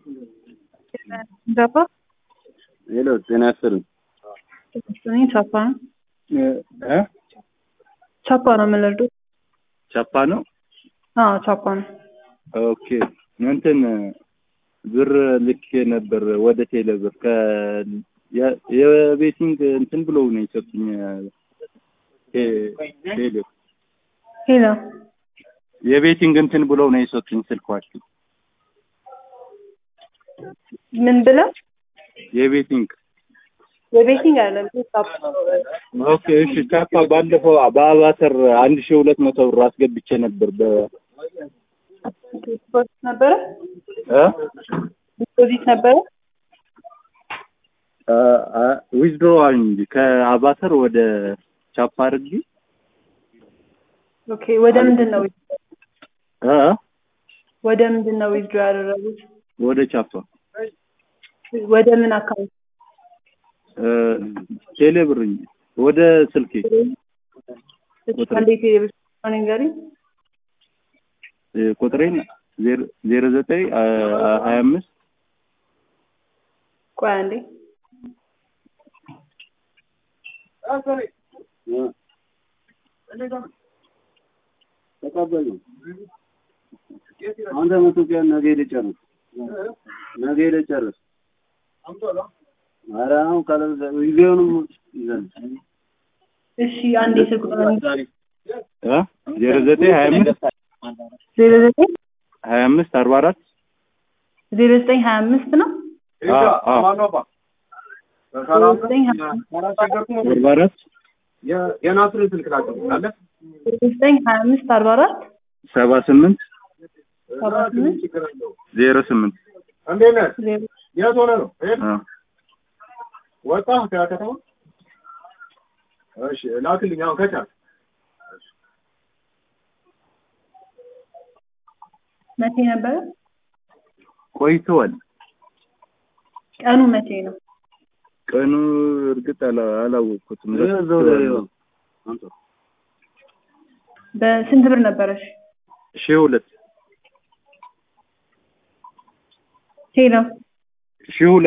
Japa? ሄሎ ጤና ይስጥልኝ። እኔ ቻፓ ነው እ ቻፓ ነው የምንረዳው። ቻፓ ነው። አዎ ቻፓ ነው። ኦኬ እንትን ብር ልኬ ነበር ወደ ቴሌ ብር ከ የ- የቤቲንግ እንትን ብለው ነው የሰጡኝ። ቴ- ቴሌ ሄሎ የቤቲንግ እንትን ብለው ነው የሰጡኝ ስልኳችሁ። ምን ብለው የቤቲንግ የቤቲንግ አይደለም ቻፓ ኦኬ እሺ። ቻፓ ባለፈው በአባተር አንድ ሺህ ሁለት መቶ ብር አስገብቼ ነበር በ ዲፖዚት ነበረ እ ዲፖዚት ነበረ። ዊዝድሮ እንጂ ከአባተር ወደ ቻፓ አድርጊ ኦኬ ወደ ምንድን ነው እ ወደ ምንድን ነው ዊዝድሮ ያደረጉት? ወደ ቻፓ ወደ ምን አካውንት? እ ቴሌ ብር እንጂ ወደ ስልኬ እሺ አንዴ ቴሌብር ንገሪኝ። እ ቁጥሬን ዜሮ- ዜሮ ዘጠኝ አ- ሀያ አምስት ቆይ አንዴ ተቀበል ነው። አንተ መቶ ቀን ነገ ልጨርስ ነገ ልጨርስ። ኧረ አሁን ካለ ጊዜውንም ይዘን እሺ አንዴ ስልክ ቁጥር እ ዜሮ ዘጠኝ ሀያ አምስት ዜሮ ዘጠኝ ሀያ አምስት አርባ አራት ዜሮ ዘጠኝ ሀያ አምስት ነው አዎ አዎ ዜሮ ዘጠኝ ሀያ አምስት አርባ አራት የናስርን ስልክ ላቸው አለ ዜሮ ዘጠኝ ሀያ አምስት አርባ አራት ሰባ ስምንት ሰባ ስምንት ዜሮ ስምንት እንዴት ነህ? ዜሮ የት ሆነ ነው እ? አ ወጣ ከከተማ? እሺ ላክልኝ አሁን ከቻልክ። መቼ ነበረ? ቆይተዋል። ቀኑ መቼ ነው? ቀኑ እርግጥ አላ- አላወቅኩትም። በስንት ብር ነበረሽ? ሺህ ሁለት ሄሎ ሺህ ሁለት